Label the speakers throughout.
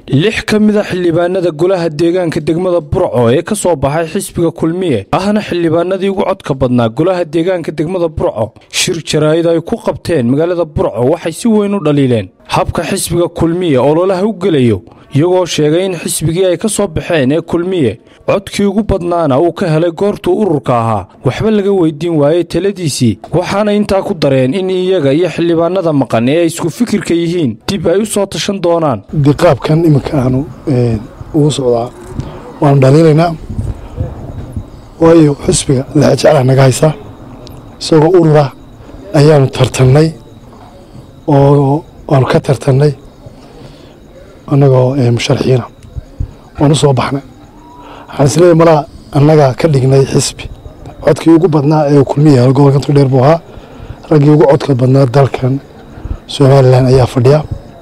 Speaker 1: lix ka mid a xildhibaanada golaha deegaanka degmada burco ee ka soo baxay xisbiga kulmiye ahna xildhibaanadii ugu codka badnaa golaha deegaanka degmada burco shir jaraa'id ay ku qabteen magaalada burco waxay si weyn u dhaliileen habka xisbiga kulmiye ololaha u gelayo iyagoo sheegay in xisbigii ay ka soo baxeen ee kulmiye codkii ugu badnaana uu ka helay goortuu ururka ahaa waxba laga weydiin waayey taladiisii waxaana intaa ku dareen in iyaga iyo xildhibaanada maqan ee ay isku fikirka yihiin dib ay u soo tashan doonaan
Speaker 2: diqaabkan iminka aanu ugu socdaa waanu dhaliilaynaa waayo xisbiga lexjeclah naga haysa isagoo urura ayaanu tartannay oo waanu ka tartannay annagoo musharaxiina waanu soo baxnay waxaan isleeyahy malaa annagaa ka dhignay xisbi codkii ugu badnaa ee kulmiya gobolkan togdheer buu ahaa raggii ugu codka badnaa dalkan somalilan ayaa fadhiya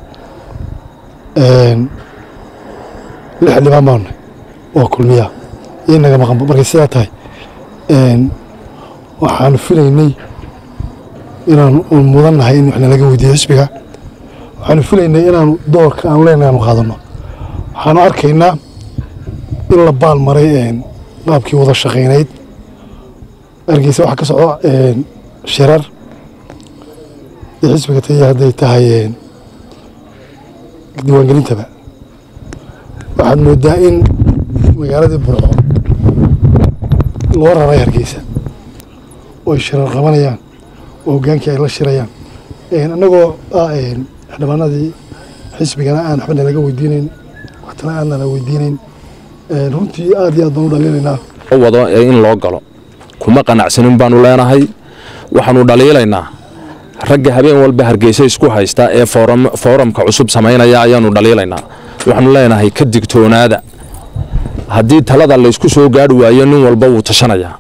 Speaker 2: lix xildhibaan baanu nahay waa kulmiya iyo naga maqanba markay sidaa tahay waxaanu filaynay inaanu mudan nahay in wax nalaga weydiiyo xisbiga waxaanu filaynay inaanu doorka aanu leenahay aanu qaadanno waxaanu arkaynaa in la baal maray qaabkii wada shaqaynayd argeysa waxaa ka socda shirar iyo xisbiga taya hadday tahay diiwaangelintaba waxaad moodaa in magaaladii burco loo raray hargeysa oo ay shirar qabanayaan oo hoggaankii ay la shirayaan annagoo ah xildhibaanadii xisbigana aan waxba nalaga weydiinayn waxtana aan nala weydiinayn runtii aad iyo aad baan u dhaliilaynaa
Speaker 3: wado in loo galo kuma qanacsanin baanu leenahay waxaanu dhaliilaynaa ragga habeen walba hargeysa isku haysta ee fooramka cusub samaynaya ayaanu dhaliilaynaa waxaanu leenahay ka digtoonaada haddii talada laysku soo gaari waayo nin walba wuu tashanayaa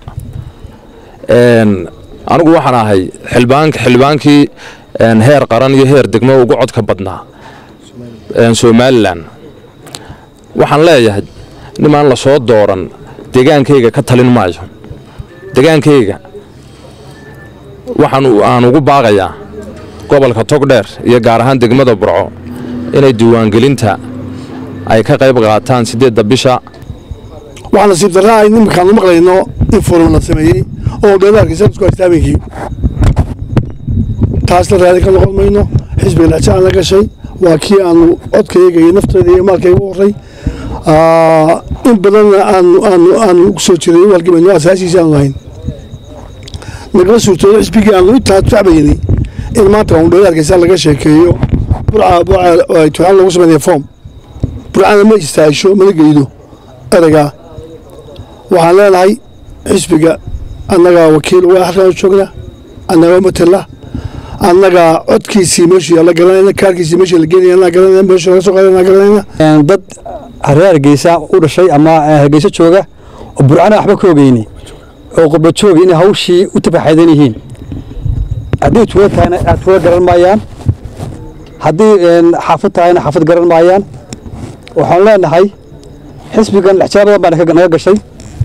Speaker 3: anigu waxaan ahay xildhibaankii heer qaran iyo heer degmo ugu codka badnaa somalilan waxaan leeyahay nimaan la soo dooran degaankayga ka talin maayo degaankayga waxaan aan ugu baaqayaa gobolka togdheer iyo gaar ahaan degmada burco inay diiwaangelinta ay ka qayb qaataan siddeedda bisha
Speaker 2: waxaa nasiib darraa ay nimankaanu maqlayno in forum la sameeyey oo dheedaarkiisa isku haysta habeenkii taasna raadi ka noqon mayno xisbiga dhexjecaan la gashay waa kii aanu codkayga iyo naftayda iyo maalkayga u horay in badanna aanu ugu soo jiray u halgamayno asaasiisa aanu lahayn nagala suurtoodo xisbigii aanu intaa tacbaynay in maanta aanu dheedaarkiisa laga sheekeeyo burca tuxaan lagu sameynaya foom burcana ma istaahisho mana geydo ereygaa waxaan leenahay xisbiga annagaa wakiil waa halkaan joogna annagaa matala annagaa codkiisii meeshii la garanayna kaarkiisii meeshii la geenaya anaa garanayna meeshii laga soo qaadana garanayna
Speaker 4: dad hareer hargeysa u dhashay ama hargeysa jooga oo burcana waxba ka ogeyni oo qurba jooga inay hawshii u tafaxaydan yihiin haddii tuulo tahayna aad tuulo garan maayaan haddii xaafad tahayna xaafad garan maayaan waxaan leenahay xisbigan lexjaa badan baa naga gashay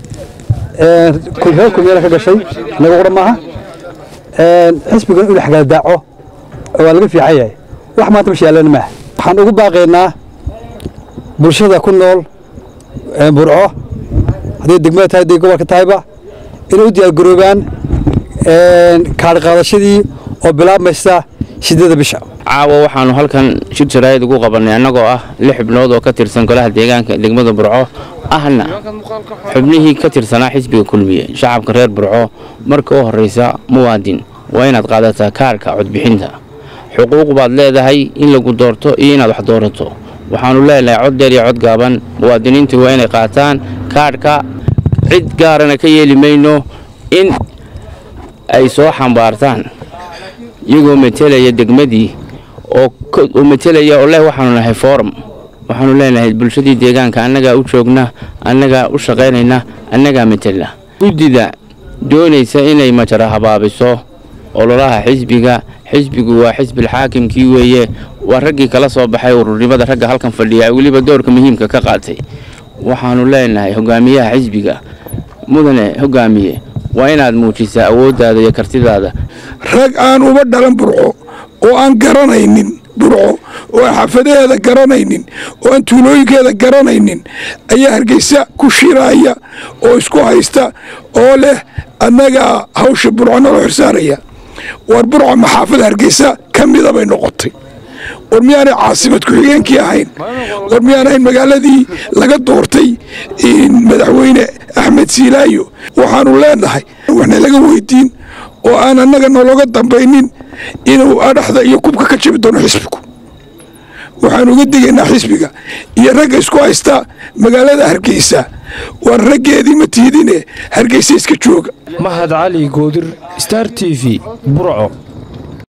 Speaker 4: reer kulmiyana ka gashay naga qura maaha xisbigan inu xagaaldaaco waa laga fiican yahay wax maanta masha yaalana maaha waxaan ugu baaqaynaa bulshada ku nool burco hadday degmada tahay hadday gobolka tahayba inay u diyaargaroobaan kaadhqaadashadii oo bilaabmaysa sideeda bisha
Speaker 5: caawa waxaanu halkan shir jaraa'id ugu qabannay annagoo ah lix xubnood oo ka tirsan golaha deegaanka degmada burco ahna xubnihii ka tirsanaa xisbiga kulmiye shacabka reer burco marka u horraysa muwaadin waa inaad qaadataa kaarka codbixinta xuquuq baad leedahay in lagu doorto iyo inaad wax doorato waxaannu leenahay cod dheer iyo cod gaaban muwaadiniintu waa inay qaataan kaarhka cid gaarana ka yeeli mayno in ay soo xambaartaan iyagoo metelaya degmadii oo metelaya oo leh waxaanu nahay forum waxaanu leenahay bulshadii deegaanka annagaa u joogna annagaa u shaqaynayna annagaa metela guddida doonaysa inay majara habaabiso ololaha xisbiga xisbigu waa xisbilxaakimkii weeye waa raggii kala soo baxay ururnimada ragga halkan fadhiya weliba doorka muhiimka ka qaatay waxaanu leenahay hogaamiyaha xisbiga mudane hogaamiye waa inaad muujisaa awooddaada iyo kartidaada
Speaker 6: rag aan uba dhalan burco oo aan garanaynin burco oo aan xaafadaheeda garanaynin oo aan tuulooyinkeeda garanaynin ayaa hargeysa ku shiraaya oo isku haysta oo leh annagaa hawsha burco naloo xirsaaraya war burco maxaafada hargeysa ka mida bay noqotay war miyaanay caasimad ku-xigeenkii ahayn war miyaan ahayn magaaladii laga doortay madaxweyne axmed siilaayo waxaanu leenahay waxna laga weydiin oo aan annaga nologa dambaynin inuu adhaxda iyo kubka ka jabi doono xisbigu waxaanu uga digaynaa xisbiga iyo ragga isku haysta magaalada hargeysa war raggeedii ma tiidine hargeysa iska jooga
Speaker 1: mahad cali goodir star t v burco